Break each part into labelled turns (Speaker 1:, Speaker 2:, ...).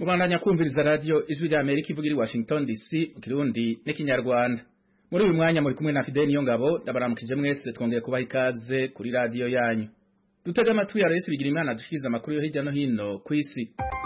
Speaker 1: Kubandanya kumviriza radio ijwi rya Amerika ivuga iri Washington DC mu Kirundi n'ikinyarwanda. Muri uyu mwanya muri kumwe na Fidel Niyongabo ndabaramukije mwese twongeye kubaha ikaze kuri radio yanyu. Dutega amatwi ya Rais Bigirimana dushikiriza amakuru yo hirya no hino ku isi.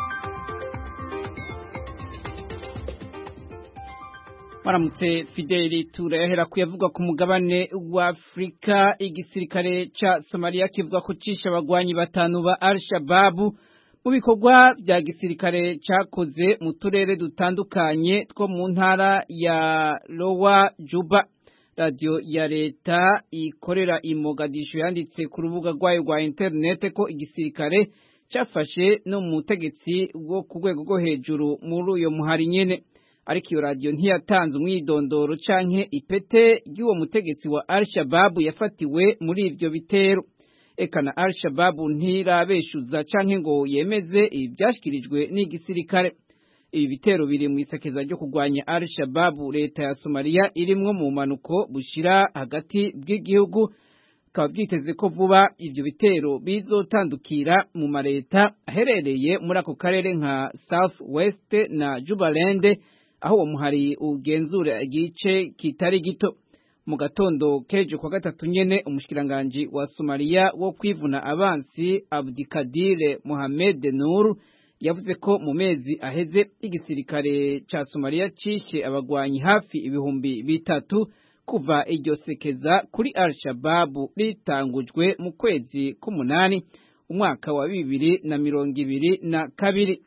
Speaker 2: Maramutse Fideli turahera kuyavuga ku mugabane wa Afrika igisirikare ca Somalia kivuga ko cisha abagwanyi batanu ba Al-Shabaab mu bikorwa vya gisirikare cakoze mu turere dutandukanye two mu ntara ya Lowa Juba radio ya leta ikorera i Mogadishu yanditse ku rubuga rwayo rwa internet ko igisirikare cafashe no mu mutegetsi wo ku rwego rwo hejuru muri uyo muhari nyene ariko iyo radio ntiyatanze umwidondoro canke ipete ry'uwo mutegetsi wa Al-Shabaab yafatiwe muri ivyo bitero eka na Al-Shabaab ntirabeshuza canke ngo yemeze ivyashikirijwe n'igisirikare ibi bitero biri mu isekeza ryo kurwanya Al-Shabaab leta ya Somalia irimwo mu manuko bushira hagati bw'igihugu bikaba byiteze ko vuba ivyo bitero bizotandukira mu mareta aherereye muri ako karere nka South West na Jubaland aho uwo muhari ugenzura igice kitari gito mu gatondo kejo kwa gatatu nyene umushikiranganji wa Somalia wo kwivuna abansi Abdikadir Mohamed Nur yavuze ko mu mezi aheze igisirikare ca Somalia cishe abagwanyi hafi ibihumbi bitatu kuva iryo sekeza kuri Al-Shabaab ritangujwe mu kwezi k'umunani umwaka wa bibiri na mirongo ibiri na kabiri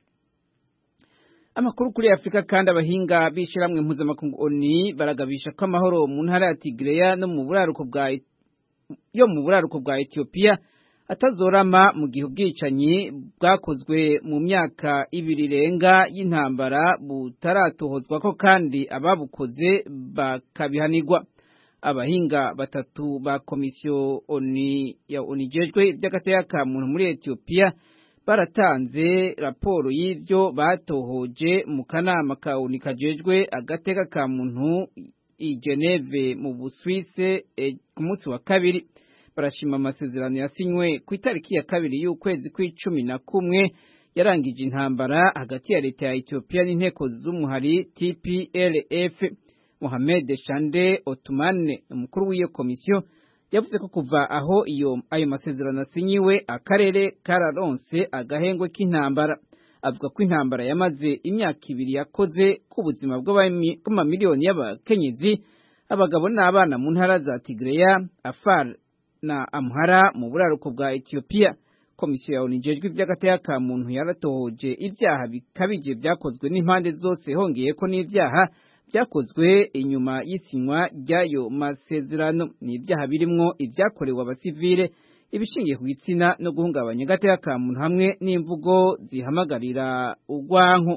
Speaker 2: Amakuru kuri Afrika kandi abahinga bishiramwe mpuzamakungu ONU baragabisha ko amahoro mu ntara ya Tigray no mu buraruko bwa yo mu buraruko bwa Ethiopia atazorama mu gihe ubwicanyi bwakozwe mu myaka ibiri renga y'intambara butaratohozwa ko kandi ababukoze bakabihanirwa abahinga batatu ba komisiyo ONU ya ONU jejwe iby'agateka ka muntu muri Ethiopia baratanze raporo y'ivyo batohoje mu kanama ka ONU kajejwe agateka ka muntu i Geneve mu Buswise e, ku munsi wa kabiri barashima amasezerano yasinywe ku itariki ya kabiri y'ukwezi kw'icumi na kumwe yarangije intambara hagati ya leta ya Ethiopia n'inteko z'umuhari TPLF Mohamed Shande Otumane umukuru w'iyo komisiyo yavuze ko kuva aho iyo ayo masezerano asinyiwe akarere kararonse agahengwe k'intambara avuga ko intambara yamaze imyaka ibiri yakoze ku buzima bw'amamiliyoni y'abakenyezi abagabo n'abana mu ntara za Tigreya Afar na Amhara mu buraruko bwa Ethiopia komisiyo ya ONU ijejwe ivy'agateka ka muntu yaratohoje ivyaha bikabije vyakozwe n'impande zose hongeye ko n'ivyaha vyakozwe inyuma y'isinywa ry'ayo masezerano ni ibyaha birimwo ivyakorewe abasivile ibishingiye ku gitsina no guhungabanya agateka ka muntu hamwe n'imvugo zihamagarira urwanko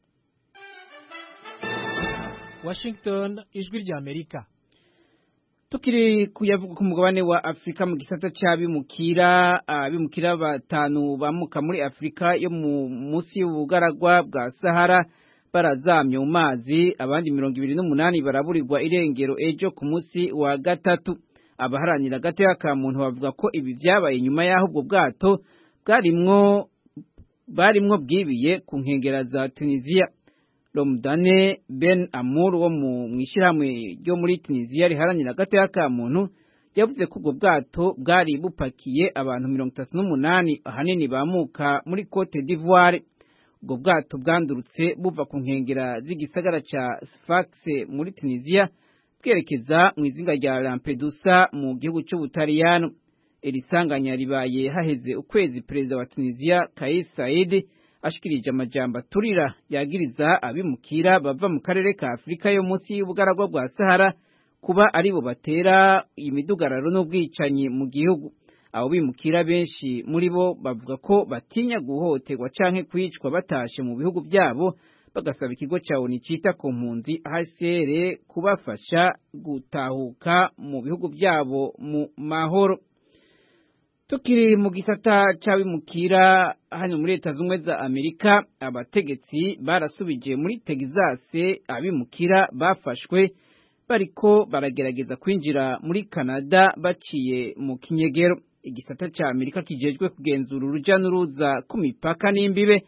Speaker 3: Washington ijwi rya Amerika
Speaker 2: tukiri kuyavuga ku mugabane wa Afrika mu gisata c'abimukira abimukira batanu bamuka muri Afrika yo mu musi y'ubugaragwa bwa Sahara barazamye mu mazi abandi mirongo ibiri n'umunani baraburirwa irengero ejo ku munsi wa gatatu abaharanira agateka ka muntu bavuga ko ibi vyabaye nyuma y'aho ubwo bwato bwarimwo barimwo bwibiye ku nkengera za Tunisia Romdane Ben Amour wo mu mwishirahamwe ryo muri Tunisia riharanira agateka ka muntu yavuze ko ubwo bwato bwari bupakiye abantu mirongo itatu n'umunani ahanini bamuka muri Cote d'Ivoire ubwo bwato bwandurutse buva ku nkengera z'igisagara ca Sfax muri Tunisia bwerekeza mu izinga rya Lampedusa mu gihugu c'Ubutaliyano iri sanganya ribaye haheze ukwezi perezida wa Tunisia Kais Saied ashikirije amajambo aturira yagiriza abimukira bava mu karere ka Afrika yo munsi y'ubugaragwa bwa Sahara kuba aribo batera imidugararo n'ubwicanyi mu gihugu abo bimukira benshi muri bo bavuga ko batinya guhohoterwa canke kwicwa batashe mu bihugu byabo bagasaba ikigo ca ONU cita ku mpunzi HCR kubafasha gutahuka mu bihugu byabo mu mahoro tukiri mu gisata c'abimukira hano muri leta z'ubumwe za Amerika abategetsi barasubije muri Texas abimukira bafashwe bariko baragerageza kwinjira muri Canada baciye mu kinyegero igisata ca Amerika kijejwe kugenzura uruja n'uruza ku mipaka n'imbibe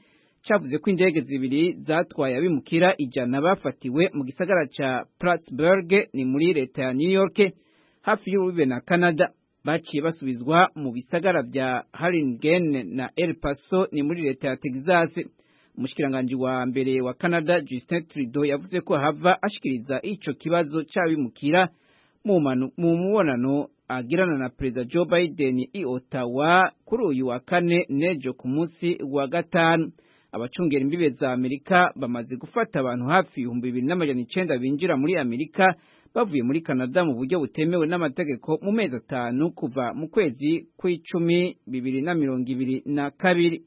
Speaker 2: cavuze ko indege zibiri zatwaye abimukira ijana bafatiwe mu gisagara ca Plattsburgh ni muri leta ya New York hafi y'urubibe na Canada baciye basubizwa mu bisagara vya Harlingen na El Paso ni muri leta ya Texas umushikiranganji wa mbere wa Canada Justin Trudeau yavuze ko hava ashikiriza ico kibazo c'abimukira mu mubonano agirana na perezida Joe Biden i Ottawa kuri uyu wa kane nejo ku munsi wa gatanu abacungera imbibe za Amerika bamaze gufata abantu hafi ibihumbi bibiri n'amajana icenda binjira muri Amerika bavuye muri Canada mu buryo butemewe n'amategeko mu mezi atanu kuva mu kwezi kw'icumi bibiri na mirongo ibiri na kabiri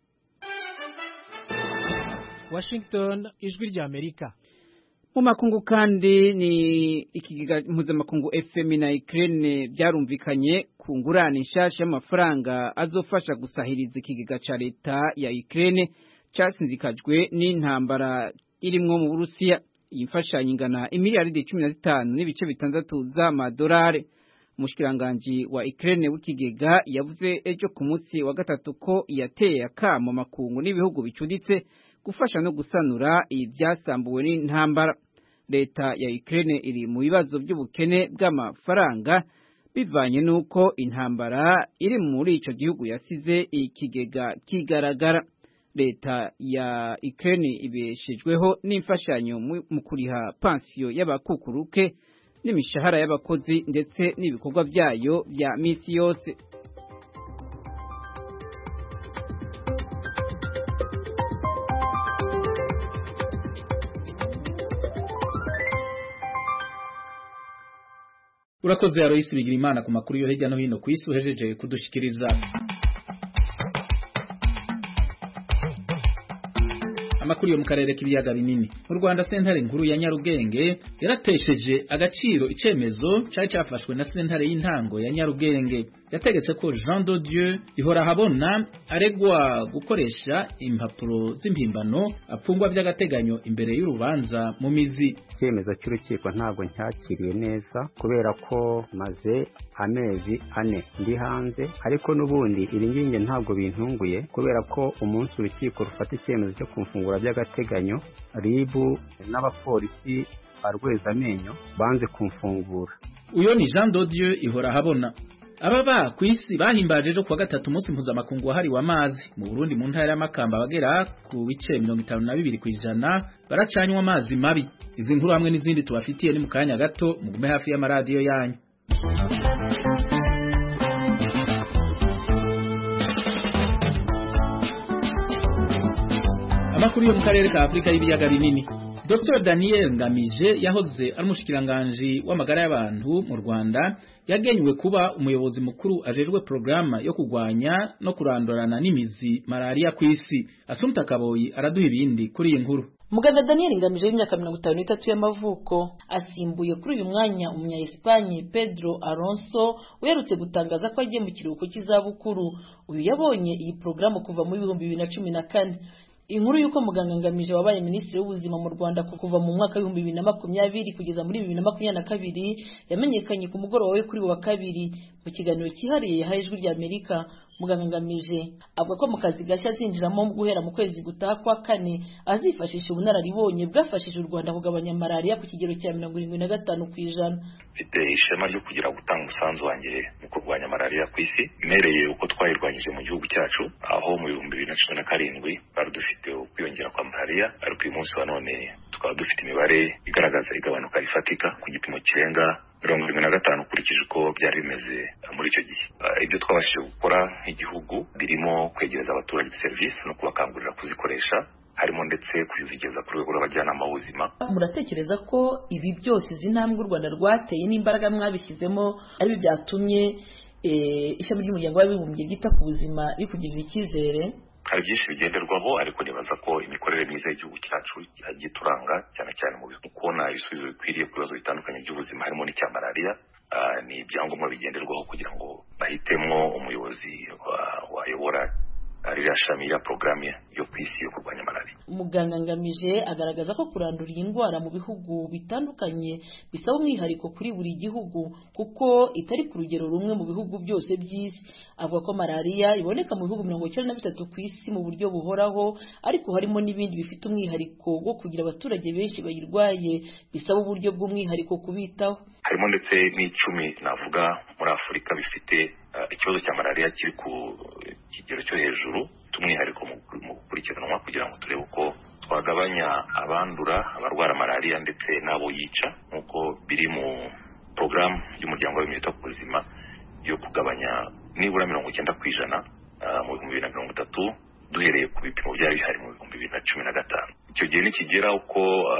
Speaker 3: Washington ijwi rya Amerika
Speaker 2: mu makungu kandi ni ikigega mpuzamakungu FM na Ukraine byarumvikanye ku ngurane nshasha y'amafaranga azofasha gusahiriza ikigega ca leta ya Ukraine casinzikajwe n'intambara irimwo mu Burusiya iyi mfashanyo ingana imiliyaridi cumi na zitanu n'ibice bitandatu z'amadolari umushikiranganji wa Ukraine w'ikigega yavuze ejo ku munsi wa gatatu ko yateye akamo makungu n'ibihugu bicuditse gufasha no gusanura ibyasambuwe n'intambara leta ya Ukraine iri mu bibazo by'ubukene bw'amafaranga bivanye n'uko intambara iri muri ico gihugu yasize ikigega kigaragara leta ya Ukraine ibeshejweho n'imfashanyo mu kuriha pansiyo y'abakukuruke n'imishahara y'abakozi ndetse n'ibikorwa byayo bya misi yose
Speaker 1: urakoze Aloysi bigira imana ku makuru yo hirya no hino ku isi uhejeje kudushikiriza amakuru yo mu karere k'ibiyaga binini mu Rwanda sentare nkuru ya Nyarugenge yaratesheje agaciro icemezo cari cafashwe na sentare y'intango ya Nyarugenge yategetse ko Jean de Dieu ihora habona aregwa gukoresha impapuro z'impimbano apfungwa by'agateganyo imbere y'urubanza mu mizi
Speaker 4: icyemezo cy'urukiko ntabwo ncyakiriye neza kubera ko maze amezi ane ndi hanze ariko n'ubundi iri ngingo ntabwo bintunguye kubera ko umunsi urukiko rufata icyemezo cyo kumfungura by'agateganyo ribu n'abapolisi ba rwezamenyo banze kumfungura
Speaker 1: uyo ni Jean de Dieu ihora habona ababa ku isi bahimbaje ejo kuwa gatatu umunsi mpuzamakungu wahariwe amazi mu Burundi mu ntara y'amakamba bagera ku bice mirongo itanu na bibiri ku ijana baracanywa amazi mabi izi nkuru hamwe n'izindi tubafitiye ni mu kanya gato mugume hafi y'amaradiyo yanyu amakuru yo mu karere ka Afrika y'ibiyaga binini Dr Daniel Ngamije yahoze ari umushikiranganji w'amagara y'abantu mu Rwanda yagenywe kuba umuyobozi mukuru ajejwe programa yo kugwanya no kurandurana n'imizi malaria ku isi Asumta Kaboyi araduha ibindi kuri iyi nkuru
Speaker 5: Muganga Daniel Ngamije w'imyaka mirongo itanu n'itatu y'amavuko asimbuye kuri uyu mwanya umunya Espanye Pedro Alonso uherutse gutangaza ko agiye mu kiruhuko cy'izabukuru uyu yabonye iyi porogaramu kuva mu bihumbi bibiri na cumi na kane inkuru y'uko muganga ngamije wabaye minisitiri w'ubuzima mu rwanda kuva mu mwaka w'ibihumbi bibiri na makumyabiri kugeza muri bibiri na makumyabiri na kabiri yamenyekanye ku mugoroba we kuri wa kabiri mu kiganiro cyihariye yahaye ijwi rya amerika muganga ngamije avuga ko mu kazi gashya azinjiramo guhera mu kwezi gutaha kwa kane azifashisha ubunararibonye bwafashije u rwanda kugabanya malariya ku kigero cya mirongo irindwi na gatanu ku ijana
Speaker 6: mfite ishema ryo kugira gutanga umusanzu wanjye mu kurwanya malariya ku isi mpereye uko twayirwanyije mu gihugu cyacu aho mu bihumbi bibiri na cumi na karindwi bari dufite ukwiyongera kwa malariya ariko uyu munsi wa none tukaba dufite imibare igaragaza igabanuka rifatika ku gipimo kirenga mirongo irindwi na gatanu ukurikije uko byari bimeze muri icyo gihe ibyo twabashije gukora nk'igihugu birimo kwegereza abaturage serivisi no kubakangurira kuzikoresha harimo ndetse kuzigeza ku rwego rw'abajyanama b'ubuzima
Speaker 5: muratekereza ko ibi byose izi ntambwe u rwanda rwateye n'imbaraga mwabishyizemo ari byatumye ishami ry'umuryango w'abibumbye ryita ku buzima rikugirira icyizere
Speaker 6: hari byinshi bigenderwaho ariko nibaza ko imikorere myiza y'igihugu cyacu yagiye turanga cyane cyane mu kubona ibisubizo bikwiriye ku bibazo bitandukanye by'ubuzima harimo n'icya malariya ni ibyangombwa bigenderwaho kugira ngo bahitemo umuyobozi wayobora ririya shami ya porogaramu yo ku isi yo kurwanya malariya
Speaker 5: muganga ngamije agaragaza ko kurandura iyi ndwara mu bihugu bitandukanye bisaba umwihariko kuri buri gihugu kuko itari ku rugero rumwe mu bihugu byose by'isi avuga ko malariya iboneka mu bihugu mirongo icyenda na bitatu ku isi mu buryo buhoraho ariko harimo n'ibindi bifite umwihariko wo kugira abaturage benshi bayirwaye bisaba uburyo bw'umwihariko kubitaho
Speaker 6: harimo ndetse n'icumi navuga muri afurika bifite ikibazo cya malariya kiri ku kigero cyo hejuru by'umwihariko mu gukurikiranwa kugira ngo turebe uko twagabanya abandura abarwara malariya ndetse n'abo yica nk'uko biri mu porogaramu y'umuryango w'abibumbye wita ku buzima yo kugabanya nibura mirongo icyenda ku ijana mu bihumbi bibiri na mirongo itatu duhereye ku bipimo byari bihari mu bihumbi bibiri na cumi na gatanu icyo gihe nikigera uko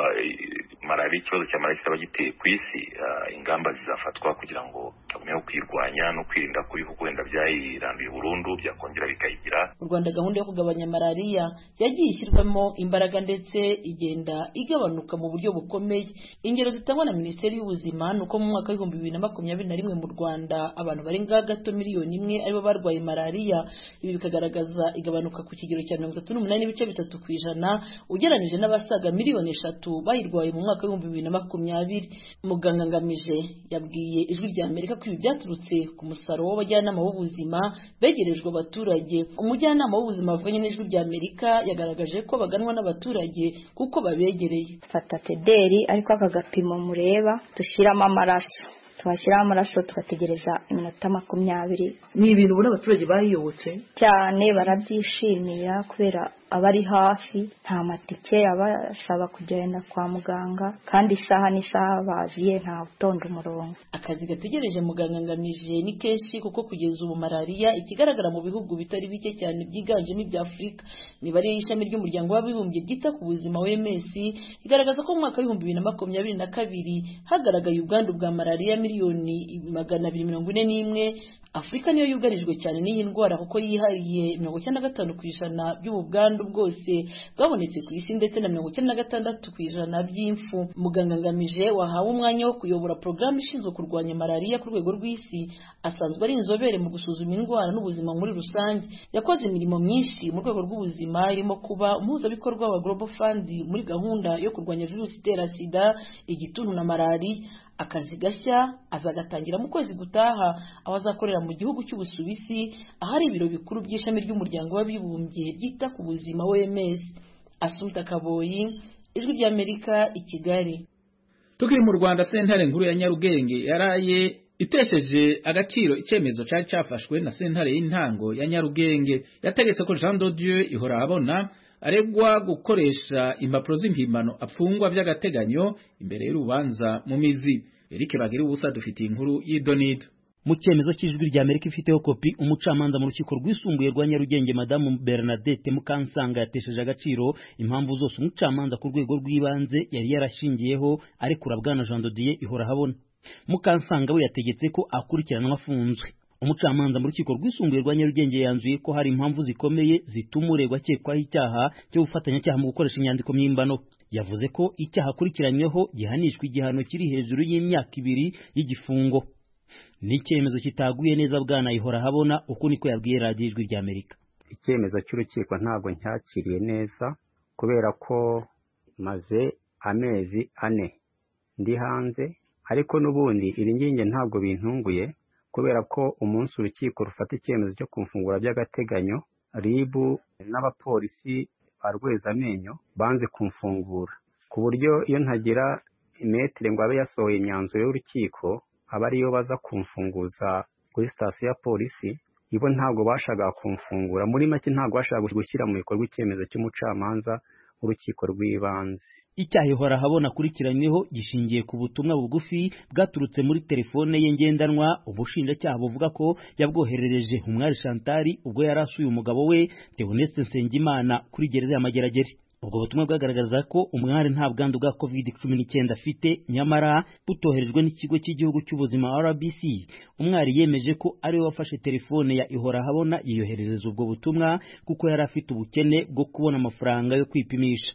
Speaker 6: malariya ikibazo cya malariya kitaba giteye ku isi ingamba zizafatwa kugira ngo tugumeho kwirwanya no kwirinda ko ibihugu wenda byayiranduye burundu byakongera bikayigira
Speaker 5: mu rwanda gahunda yo kugabanya malariya yagiye ishyirwamo imbaraga ndetse igenda igabanuka mu buryo bukomeye ingero zitangwa na minisiteri y'ubuzima ni uko mu mwaka w'ibihumbi bibiri na makumyabiri na rimwe mu rwanda abantu barenga gato miliyoni imwe aribo barwaye malariya ibi bikagaragaza igabanuka ku kigero cya mirongo itatu n'umunani n'ibice bitatu ku ijana ugereranyije n'abasaga miliyoni eshatu bayirwaye mu mwaka w'ibihumbi bibiri na makumyabiri muganga ngamije yabwiye ijwi rya amerika ko ibi byaturutse ku musaruro w'abajyanama b'ubuzima begerejwe abaturage umujyanama w'ubuzima wavuganye n'ijwi rya amerika yagaragaje ko baganwa n'abaturage kuko babegereye
Speaker 7: fata tederi ariko aka gapimo mureba dushyiramo amaraso twashyiraho amaraso tugategereza iminota makumyabiri
Speaker 5: ni ibintu ubona abaturage bayiyobotse
Speaker 7: cyane barabyishimira kubera aba ari hafi nta matike abasaba kugenda kwa muganga kandi isaha n'isaha baziye nta utonda umurongo
Speaker 5: akazi gategereje muganga ngamije ni kenshi kuko kugeza ubu malariya ikigaragara mu bihugu bitari bike cyane byiganjemo ibya afurika imibare y'ishami ry'umuryango w'abibumbye ryita ku buzima wms igaragaza ko mu mwaka w'ibihumbi bibiri na makumyabiri na kabiri hagaragaye ubwandu bwa malariya miliyoni magana abiri mirongo ine n'imwe afurika niyo yugarijwe cyane n'iyi ndwara kuko yihariye mirongo icyenda na gatanu ku ijana by'ubu bwandu bwose bwabonetse ku isi ndetse na mirongo icyenda na gatandatu ku ijana by'imfu muganga ngamije wahawe umwanya wo kuyobora porogaramu ishinzwe kurwanya malariya ku rwego rw'isi asanzwe ari inzobere mu gusuzuma indwara n'ubuzima muri rusange yakoze imirimo myinshi mu rwego rw'ubuzima irimo kuba umuhuzabikorwa wa global fund muri gahunda yo kurwanya virusi itera sida igituntu na malariya akazi gashya azagatangira mu kwezi gutaha aho azakorera mu gihugu cy'ubusuwisi ahari ibiro bikuru by'ishami ry'umuryango w'abibumbye ryita ku buzima wms asuta kaboyi ijwi ry'amerika i kigali
Speaker 1: tukiri mu rwanda sentare nkuru ya nyarugenge yaraye itesheje agaciro icyemezo cyari cyafashwe na sentare y'intango ya nyarugenge yategetse ko jean dodieu ihora abona aregwa gukoresha impapuro z'impimbano apfungwa by'agateganyo imbere y'urubanza mu mizi Eric bagira ubusa dufitiye inkuru y'idonido
Speaker 8: mu cyemezo cy'ijwi rya Amerika ifiteho kopi umucamanza mu rukiko rwisumbuye rwa Nyarugenge madamu Bernadette Mukansanga yatesheje agaciro impamvu zose umucamanza ku rwego rw'ibanze yari yarashingiyeho arekura bwana Jean Dodier ihora habona Mukansanga we yategetse ko akurikiranwa afunzwe umucamanza mu rukiko rwisumbuye rwa Nyarugenge yanzuye ko hari impamvu zikomeye zituma uregwa akekwaho icyaha cyo gufatanyacyaha mu gukoresha inyandiko mpimbano yavuze ko icyaha akurikiranyweho gihanishwa igihano kiri hejuru y'imyaka ibiri y'igifungo ni icyemezo kitaguye neza bwana ihora habona uko niko yabwiye radiyo ijwi rya amerika
Speaker 4: icyemezo cy'urukiko ntabwo ncyakiriye neza kubera ko maze amezi ane ndi hanze ariko n'ubundi iri nginge ntabwo bintunguye kubera ko umunsi urukiko rufata icyemezo cyo kumfungura by'agateganyo ribu n'abapolisi ba rwezamenyo banze kumfungura ku buryo iyo ntagira imetire ngo abe yasohoye imyanzuro y'urukiko aba ariyo baza kumfunguza kuri sitasiyo ya polisi ibo ntabwo bashaka kumfungura muri make ntabwo bashaka gushyira mu bikorwa icyemezo cy'umucamanza w'urukiko rw'ibanze
Speaker 8: icyaha ihora habona akurikiranyweho gishingiye ku butumwa bugufi bwaturutse muri telefone ye ngendanwa ubushinjacyaha buvuga ko yabwoherereje umwari shantari ubwo yari asuye umugabo we Theoneste Nsengimana kuri gereza ya Mageragere ubwo butumwa bwagaragaza ko umwari nta bwandu bwa covid cumi n'icyenda afite nyamara butoherejwe n'ikigo cy'igihugu cy'ubuzima rbc umwari yemeje ko ariwe wafashe telefone ya ihora habona yiyoherereza ubwo butumwa kuko yari afite ubukene bwo kubona amafaranga yo kwipimisha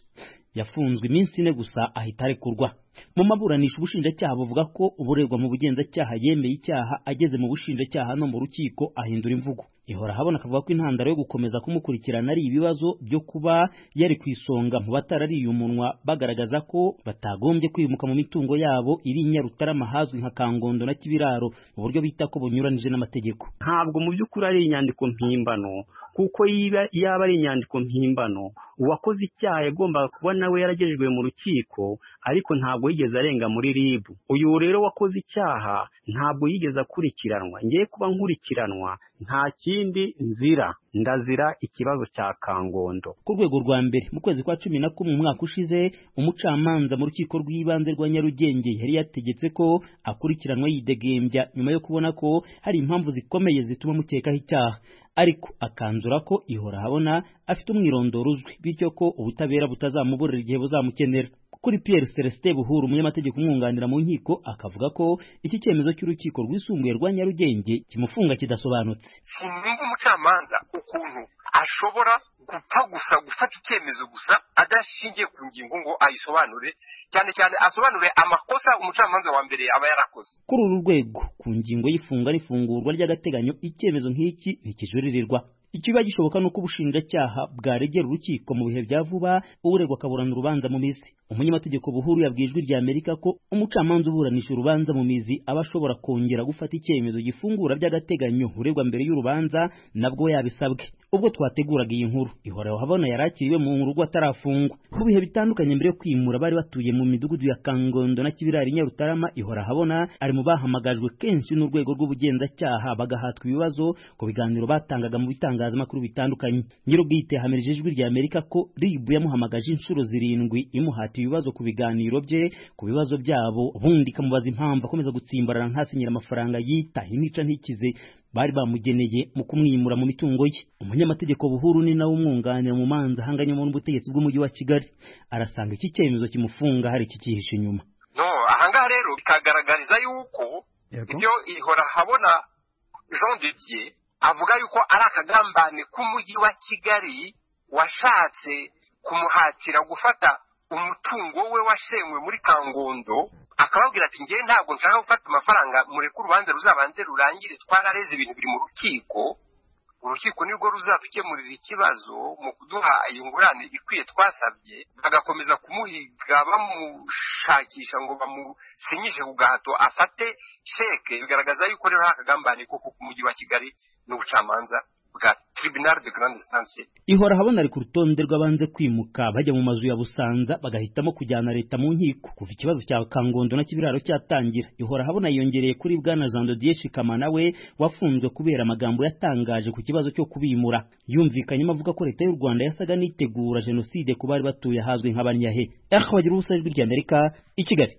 Speaker 8: yafunzwe iminsi ine gusa ahita arekurwa mu maburanisha ubushinjacyaha buvuga ko uburegwa mu bugenzacyaha yemeye icyaha ageze mu bushinjacyaha no mu rukiko ahindura imvugo ihora habona akavuga ko intandaro yo gukomeza kumukurikirana ari ibibazo byo kuba yari ku isonga mu batarariye umunwa bagaragaza ko batagombye kwimuka mu mitungo yabo iri i Nyarutarama hazwi nka Kangondo na Kibiraro mu buryo bita ko bunyuranije n'amategeko
Speaker 4: ntabwo mu by'ukuri ari inyandiko mpimbano kuko yaba ari inyandiko mpimbano uwakoze icyaha yagombaga kuba nawe yaragejejwe mu rukiko ariko ntabwo yigeze arenga muri rib uyu rero wakoze icyaha ntabwo yigeze akurikiranwa ngiye kuba nkurikiranwa nta kindi nzira ndazira ikibazo cya kangondo
Speaker 8: ku rwego rwa mbere mu kwezi kwa cumi na kumwe umwaka ushize umucamanza mu rukiko rw'ibanze rwa nyarugenge yari yategetse ko akurikiranwa yidegembya nyuma yo kubona ko hari impamvu zikomeye zituma mukekaho icyaha ariko akanzura ko ihora habona afite umwirondoro uzwi bityo ko ubutabera butazamuburira igihe buzamukenera kuri Pierre Celestin Buhuru umunyamategeko umwunganira mu nkiko akavuga ko iki cyemezo cy'urukiko rwisumbuye rwa Nyarugenge kimufunga kidasobanutse
Speaker 9: sinumva umucamanza ukuntu ashobora gupfa gusa gufata icyemezo gusa adashingiye ku ngingo ngo ayisobanure cyane cyane asobanure amakosa umucamanza wa mbere aba yarakoze
Speaker 8: kuri uru rwego ku ngingo y'ifunga n'ifungurwa ry'agateganyo icyemezo nk'iki ntikijuririrwa ikiba gishoboka nuko ubushinjacyaha bwaregera urukiko mu bihe bya vuba uregwa akaburana urubanza mu mizi umunyamategeko buhuru yabwiye ijwi rya amerika ko umucamanza uburanisha urubanza mu mizi aba ashobora kongera gufata icyemezo gifungura by'agateganyo uregwa mbere y'urubanza nabwo yabisabwe ubwo twateguraga iyi nkuru ihora habona yarakiriwe mu rugo atarafungwa mu bihe bitandukanye mbere yo kwimura bari batuye mu midugudu ya kangondo na kibirari nyarutarama ihora habona ari mu bahamagajwe kenshi n'urwego rw'ubugenzacyaha bagahatwa ibibazo ku biganiro batangaga mu bitangazamakuru bitandukanye nyir'ubwite yahamirije ijwi rya amerika ko ribu yamuhamagaje inshuro zirindwi imuhatiye ibibazo ku biganiro bye ku bibazo byabo ubundi ikamubaza impamvu akomeza gutsimbarana ntasinyira amafaranga yita inica ntikize bari bamugeneye mu kumwimura mu mitungo ye umunyamategeko buhuru ni nawe umwunganira mu manza ahanganyemo n'ubutegetsi bw'umujyi wa kigali arasanga iki cyemezo kimufunga hari ikikihishe inyuma
Speaker 9: no ahangaha rero bikagaragariza yuko ibyo ihora habona jean de dieu avuga yuko ari akagambane k'umujyi wa kigali washatse kumuhatira gufata umutungo we washenywe muri kangondo akababwira ati ngewe ntabwo nshaka gufata amafaranga mureke urubanza ruzabanze rurangire twarareze ibintu biri mu rukiko urukiko nirwo ruzadukemurira ikibazo mu kuduha iyi ngurane ikwiye twasabye bagakomeza kumuhiga bamushakisha ngo bamusinyishe ku gahato afate sheke bigaragaza yuko rero hari akagambane koko ku mujyi wa kigali n'ubucamanza bwa tribunal de grande instance
Speaker 8: ihora habona ari ku rutonde rw'abanze kwimuka bajya mu mazu ya busanza bagahitamo kujyana leta mu nkiko kuva ikibazo cya kangondo na kibiraro cyatangira ihora habona yiyongereye kuri bwana jean de dieu shikama nawe wafunzwe kubera amagambo yatangaje ku kibazo cyo kubimura yumvikanyemo avuga ko leta y'u rwanda yasaga n'itegura jenoside ku bari batuye ahazwi nk'abanyahe aho bagira ubusa ijwi ry'amerika i kigali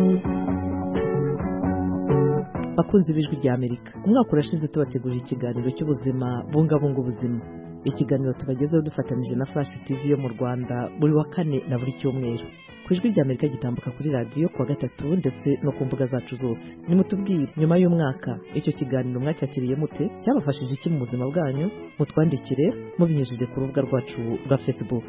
Speaker 10: bakunzi b'ijwi rya amerika umwaka urashize tubategurira ikiganiro cy'ubuzima bungabunga ubuzima ikiganiro tubagezeho dufatanyije na flash tv yo mu rwanda buri wa kane na buri cyumweru ku ijwi rya amerika gitambuka kuri radiyo kuwa gatatu ndetse no ku mbuga zacu zose nimutubwire nyuma y'umwaka icyo kiganiro mwacyakiriye mute cyabafashije iki mu buzima bwanyu mutwandikire mubinyujije ku rubuga rwacu rwa facebook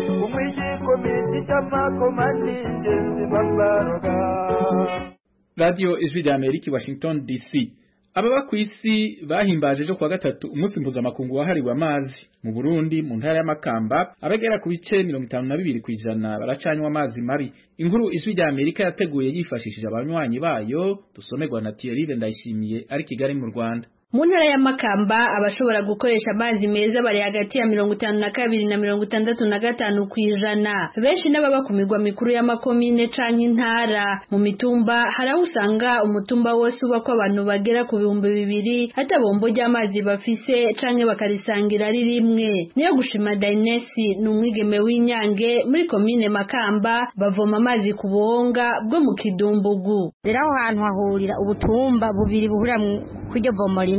Speaker 1: radiyo ijwi rya amerika washington dc ababa ku isi bahimbaje ejo kuwa gatatu umunsi mpuzamakungu wahariwe amazi mu burundi mu ntara y'amakamba abagera ku bice mirongo itanu na bibiri ku ijana baracanywa amazi mabi inkuru ijwi rya amerika yateguye yifashishije abanywanyi bayo dusomerwa na thierry ndayishimiye ari kigali mu rwanda
Speaker 11: mu ntara y'amakamba abashobora gukoresha amazi meza bari hagati ya mirongo itanu na kabiri na mirongo itandatu na gatanu ku ijana benshi n'ababa ku migwa mikuru y'amakomine canke intara mu mitumba hari aho usanga umutumba wose ubako abantu bagera ku bihumbi bibiri hata bombo ry'amazi bafise canke bakarisangira ari rimwe niyo gushima dainesi ni umwigeme w'inyange muri komine makamba bavoma amazi ku buhonga bwo mu kidumbugu
Speaker 12: rero aho hantu hahurira ubutumba bubiri buhurira kw'iryo vomo rimwe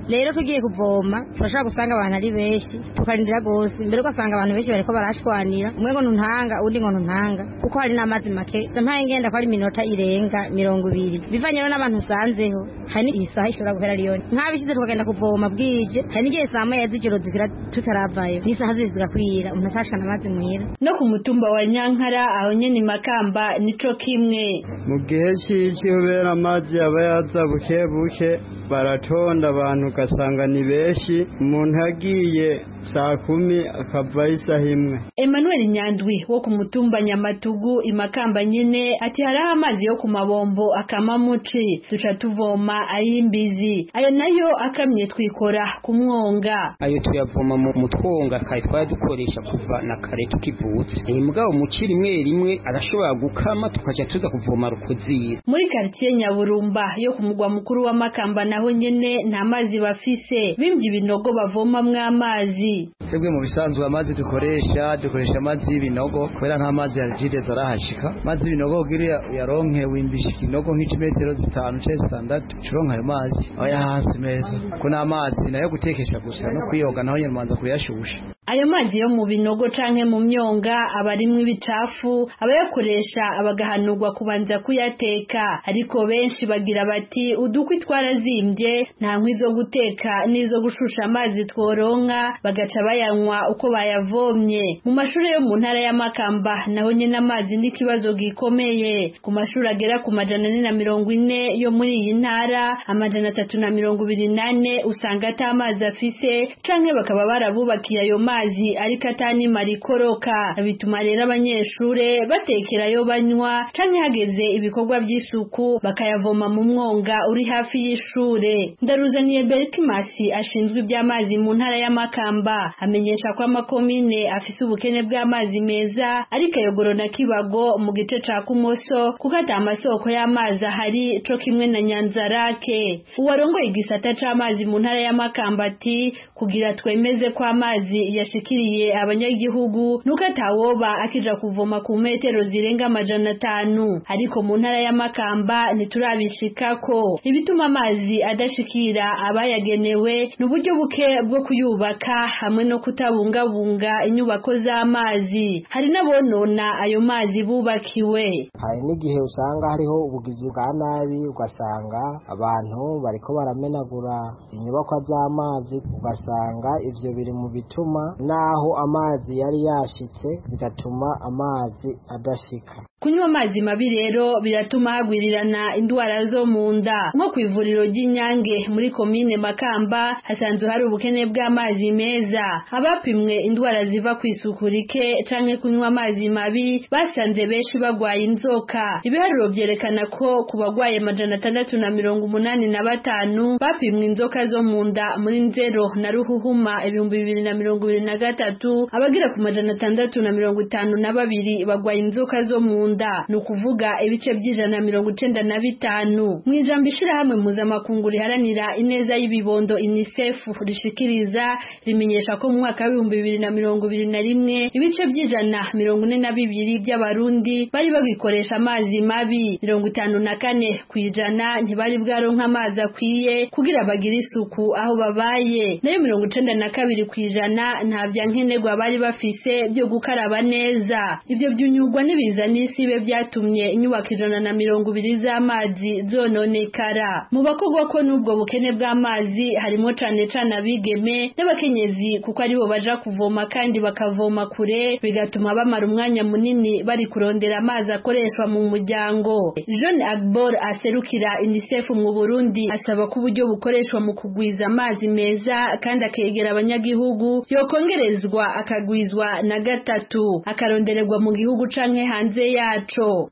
Speaker 12: rero tugiye kuvoma turashobora gusanga abantu ari benshi tukarindira rwose mbere ugasanga abantu benshi bariko barashwanira umwe ngo ntuntanga undi ngo ntuntanga kuko hari n'amazi make mpaye ngenda ko ari iminota irenga mirongo ibiri bivanye rero n'abantu usanzeho hari n'igihe isaha ishobora guhera riyoni nk'abishyize tukagenda kuvoma bwije hari n'igihe saa moya z'ijoro zikira tutaravayo n'isaha ziri zigakwira umuntu atashikana amazi muhira
Speaker 11: no ku mutumba wa nyankara aho nyene makamba nico kimwe
Speaker 13: mu gihe cy'iki kubera amazi aba yaza buke buke baratonda abantu ugasanga ni benshi umuntu yagiye saa kumi akavayo isaha imwe
Speaker 11: Emmanuel Nyandwi wo ku mutumba Nyamatugu imakamba nyene ati hariho amazi yo ku mabombo akama muci duca tuvoma ay'imbizi ayo nayo akamye twikora ku mwonga
Speaker 14: ayo tuyavoma mu mutwonga kare twari dukoresha kuva na kare tukivutse iyi mugabo muci rimwe rimwe arashobora gukama tukaja tuza kuvoma rukozira
Speaker 11: muri quartier Nyaburumba yo ku mugwa mukuru wa Makamba naho nyene nta mazi bafise bimvye ibinogo bavomamwo amazi
Speaker 15: twebwe mu bisanzwe amazi dukoresha dukoresha amazi y'ibinogo kubera nta mazi ya jideza arahashika amazi y'ibinogo kugira uyaronke wimbisha ikinogo nk'ikimetero zitanu canke zitandatu ucuronka ayo mazi aba hasi meza ko n'amazi nayo gutekesha gusa no kwiyoga naho nyene umanza kuyashusha
Speaker 11: ayo mazi yo mu binogo canke mu myonga aba arimwo ibicafu abayakoresha abagahanurwa kubanza kuyateka ariko benshi bagira bati udukwi twarazimbye nta nkwi zo guteka n'izo gushusha amazi tworonka bagaca bayanywa uko bayavomye mu mashuri yo mu ntara ya Makamba naho nyene amazi n'ikibazo gikomeye ku mashuri agera ku majana ane na mirongo ine yo muri iyi ntara amajana atatu na mirongo ibiri nane usanga ata amazi afise canke bakaba barabubakiye ayo mazi ariko atanimara ikoroka bituma rero abanyeshure batekerayo banywa canke hageze ibikorwa by'isuku bakayavoma mu mwonga uri hafi y'ishure ndaruzaniye Berkimasi ashinzwe iby'amazi mu ntara ya Makamba amenyesha ko amakomine afise ubukene bw'amazi meza ariko ayogoro na Kibago mu gice ca Kumoso kuko ata amasoko y'amazi ahari co kimwe na Nyanzarake uwarongoye igisata c'amazi mu ntara ya Makamba ati kugira twemeze ko amazi yashikiriye abanyagihugu nuko atawoba akija kuvoma ku metero zirenga amajana atanu ariko mu ntara ya Makamba ntiturabishikako ibituma amazi adashikira abayagenewe n'uburyo buke bwo kuyubaka hamwe no kutabungabunga inyubako z'amazi hari n'abonona ayo mazi bubakiwe
Speaker 16: hari n'igihe usanga hariho ubugizi bwa nabi ugasanga abantu bariko baramenagura inyubakwa z'amazi ugasanga ivyo biri mu bituma naho amazi yari yashitse bigatuma amazi adashika
Speaker 11: kunywa amazi mabi rero biratuma hagwirirana indwara zo mu nda nko ku ivuriro ry'inyange muri komine makamba hasanzwe hari ubukene bw'amazi meza abapimwe indwara ziva ku isuku rike canke kunywa amazi mabi basanze benshi bagwaye inzoka ibiharuro vyerekana ko ku bagwaye amajana atandatu na mirongo umunani na batanu bapimwe inzoka zo mu nda muri nzero na ruhuhuma ibihumbi bibiri na mirongo ibiri na gatatu abagira ku majana atandatu na mirongo itanu na babiri bagwaye inzoka zo mu nda ni ukuvuga ibice by'ijana na mirongo icenda na bitanu mu ijambo ishirahamwe mpuzamakungu riharanira ineza y'ibibondo UNICEF rishikiriza rimenyesha ko mu mwaka w'ibihumbi bibiri na mirongo ibiri na rimwe ibice by'ijana mirongo ine na bibiri by'abarundi bari bagikoresha amazi mabi mirongo itanu na kane ku ijana ntibari bwaronka amazi akwiye kugira bagire isuku aho babaye nayo mirongo icenda na kabiri ku ijana nta vya nkenerwa bari bafise byo gukaraba neza ivyo vyunyurwa n'ibiza n'isibe vyatumye inyubako ijana na mirongo ibiri z'amazi zononekara mu bakogwa ko n'ubwo bukene bw'amazi harimo cane cane abigeme n'abakenyezi kuko aribo baja kuvoma kandi bakavoma kure bigatuma bamara umwanya munini bari kurondera amazi akoreshwa mu muryango John Agbor aserukira UNICEF mu Burundi asaba ko uburyo bukoreshwa mu kugwiza amazi meza kandi akegera abanyagihugu yokongerezwa akagwizwa na gatatu akarondererwa mu gihugu canke hanze yaco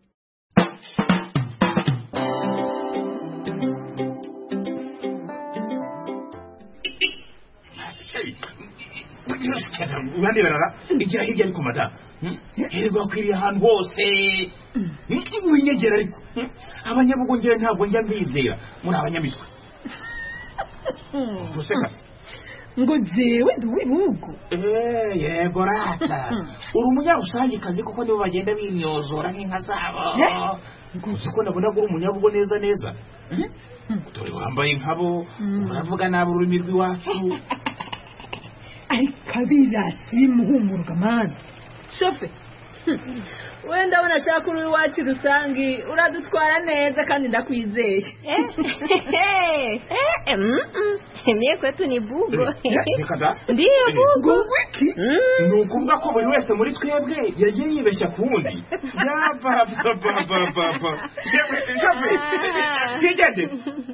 Speaker 17: urande barara igira hirya ariko mata hirwa kwiriye ahantu hose winyegera ariko abanyabugongera ntabwo njya mbizera muri abanyamitwe gusekasa
Speaker 18: ngo jewe ndi uw'ibihugu
Speaker 17: Eh, yego rata uri umunyarusangikazi kuko nibo bagenda bimyozora nk'inka zabo uzi ko nabonaga uri umunyabugo neza neza dore wambaye nkabo uravuga nabi ururimi rw'iwacu
Speaker 18: ariko abirasi bimuhumuruka mani shofe wenda abona ashaka uri iwacu rusange uradutwara neza kandi ndakwizeye
Speaker 19: Mie kwetu ni bugo.
Speaker 17: reka da
Speaker 19: Ndiyo bugo.
Speaker 17: wiki ni ukuvuga ko buri wese muri twebwe yagiye yibeshya ku wundi yabababababa twigeze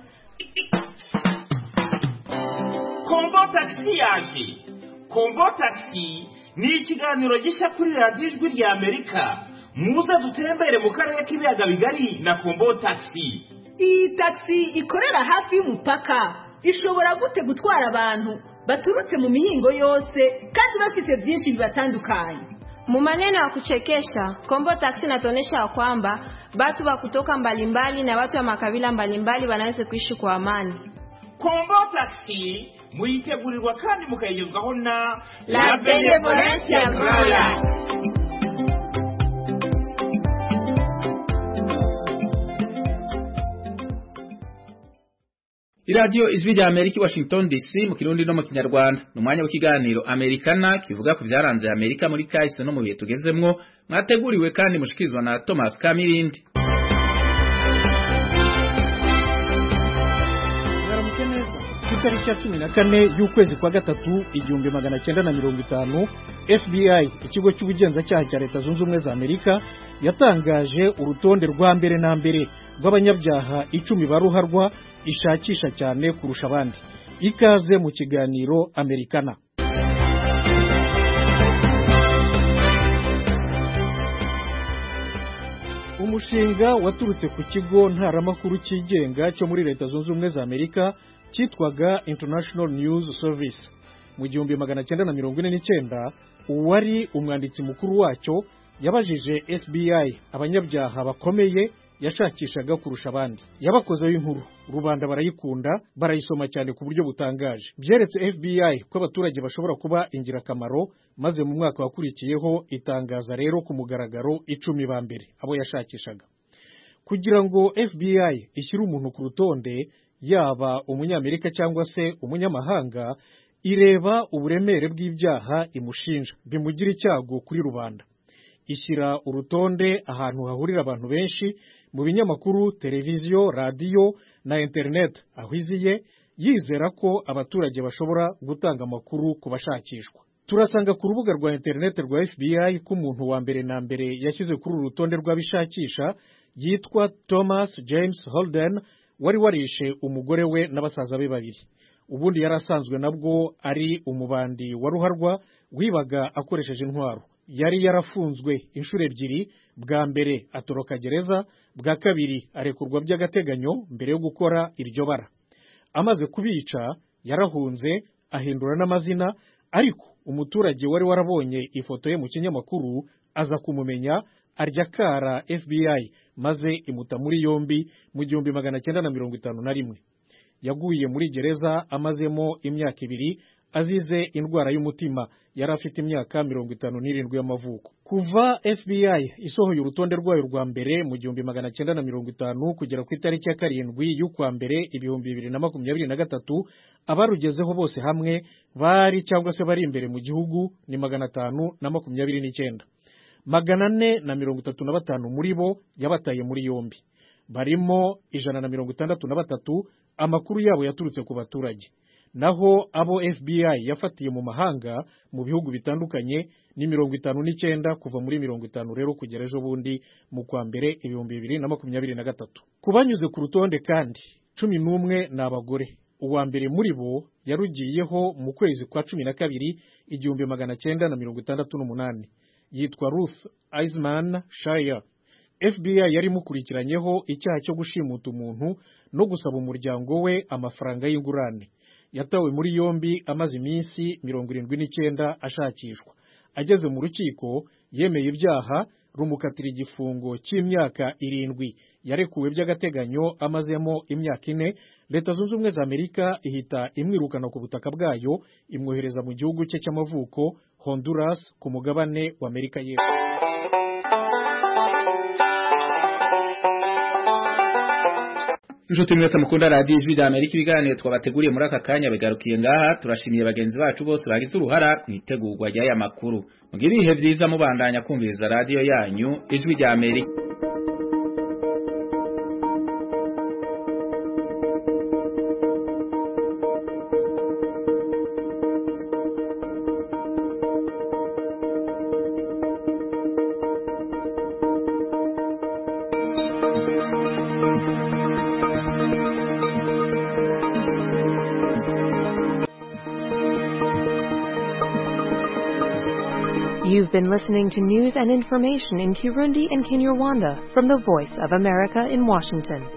Speaker 17: kombo tagisi yaje kombo tagisi ni ikiganiro gishya kuri radiyo ijwi rya amerika muze dutembere mu karere k'ibiyaga bigari na kombo tagisi
Speaker 18: iyi tagisi ikorera hafi y'umupaka ishobora gute gutwara abantu baturutse mu mihingo yose kandi bafite byinshi bibatandukanye
Speaker 19: Mu maneno ya kuchekesha, Kombo Taxi inatuonyesha ya kwamba watu wa kutoka mbalimbali na watu wa makabila mbalimbali wanaweza kuishi kwa amani.
Speaker 17: kombo tagisi muyitegurirwa kandi mukayigezwaho na
Speaker 19: La Benevolencia Royal.
Speaker 1: iradiyo ijwi rya amerika i washington dc mu kirundi no mu kinyarwanda ni umwanya w'ikiganiro amerikana kivuga ku byaranze amerika muri kahise no mu bihe tugezemwo mwateguriwe kandi mushikirizwa na thomas kamirindi
Speaker 3: mwaramutse neza ku itariki ya cumi na kane y'ukwezi kwa gatatu igihumbi magana cyenda na mirongo itanu fbi ikigo cy'ubugenzacyaha cya leta zunze ubumwe za amerika yatangaje urutonde rwa mbere na mbere rw'abanyabyaha icumi ba ruharwa ishakisha cyane kurusha abandi ikaze mu kiganiro amerikana umushinga waturutse ku kigo ntaramakuru cyigenga cyo muri leta zunze ubumwe za amerika cyitwaga international news service mu gihumbi magana cyenda na mirongo ine n'icyenda uwari umwanditsi mukuru wacyo yabajije fbi abanyabyaha bakomeye yashakishaga kurusha abandi yabakozeho inkuru rubanda barayikunda barayisoma cyane ku buryo butangaje byeretse fbi ko abaturage bashobora kuba ingirakamaro maze mu mwaka wakurikiyeho itangaza rero ku mugaragaro icumi ba mbere abo yashakishaga kugira ngo fbi ishyire umuntu ku rutonde yaba umunyamerika cyangwa se umunyamahanga ireba uburemere bw'ibyaha imushinja bimugira icyago kuri rubanda ishyira urutonde ahantu hahurira abantu benshi mu binyamakuru televiziyo radiyo na interineti aho iziye yizera ko abaturage bashobora gutanga amakuru ku bashakishwa turasanga ku rubuga rwa interineti rwa fbi ko umuntu wa mbere na mbere yashyize kuri uru rutonde rw'abishakisha yitwa thomas james holden wari warishe umugore we na basaza be babiri ubundi yari asanzwe nabwo ari umubandi wa ruharwa wibaga akoresheje intwaro yari yarafunzwe inshuro ebyiri bwa mbere atoroka gereza bwa kabiri arekurwa by'agateganyo mbere yo gukora iryo bara amaze kubica yarahunze ahindura n'amazina ariko umuturage wari warabonye ifoto ye mu kinyamakuru aza kumumenya arya kara fbi maze imuta muri yombi mu gihumbi magana cyenda na mirongo itanu na rimwe yaguye muri gereza amazemo imyaka ibiri azize indwara y'umutima yari afite imyaka mirongo itanu n'irindwi y'amavuko kuva fbi isohoye urutonde rwayo rwa mbere mu gihumbi magana cyenda na mirongo itanu kugera ku itariki ya karindwi y'ukwa mbere ibihumbi bibiri na makumyabiri na gatatu abarugezeho bose hamwe bari cyangwa se bari imbere mu gihugu ni magana atanu na makumyabiri n'icyenda magana ane na mirongo itatu na batanu muri bo yabataye muri yombi barimo ijana na mirongo itandatu na batatu amakuru yabo yaturutse ku baturage naho abo fbi yafatiye mu mahanga mu bihugu bitandukanye ni mirongo itanu n'icyenda kuva muri mirongo itanu rero kugera ejo bundi mu kwa mbere ibihumbi bibiri na makumyabiri na gatatu ku banyuze ku rutonde kandi cumi n'umwe ni abagore uwa mbere muri bo yarugiyeho mu kwezi kwa cumi na kabiri igihumbi magana cyenda na mirongo itandatu n'umunani yitwa ruth eisman shire fbi yari imukurikiranyeho icyaha cyo gushimuta umuntu no gusaba umuryango we amafaranga y'ingurane yatawe muri yombi amaze iminsi mirongo irindwi n'icyenda ashakishwa ageze mu rukiko yemeye ibyaha rumukatira igifungo cy'imyaka irindwi yarekuwe by'agateganyo amazemo imyaka ine leta zunze ubumwe za amerika ihita imwirukana ku butaka bwayo imwohereza mu gihugu cye cy'amavuko honduras ku mugabane wa amerika y'epfo
Speaker 1: inshuti mwese mukunda radiyo ijwi rya amerika ibiganiro twabateguriye muri aka kanya bigarukiye ngaha turashimiye bagenzi bacu bose bagize uruhara mu itegurwa ry'aya makuru mugire ibihe byiza mubandanya kumviriza radiyo yanyu ijwi rya amerika
Speaker 20: You've been listening to news and information in Kirundi and Kinyarwanda from the Voice of America in Washington.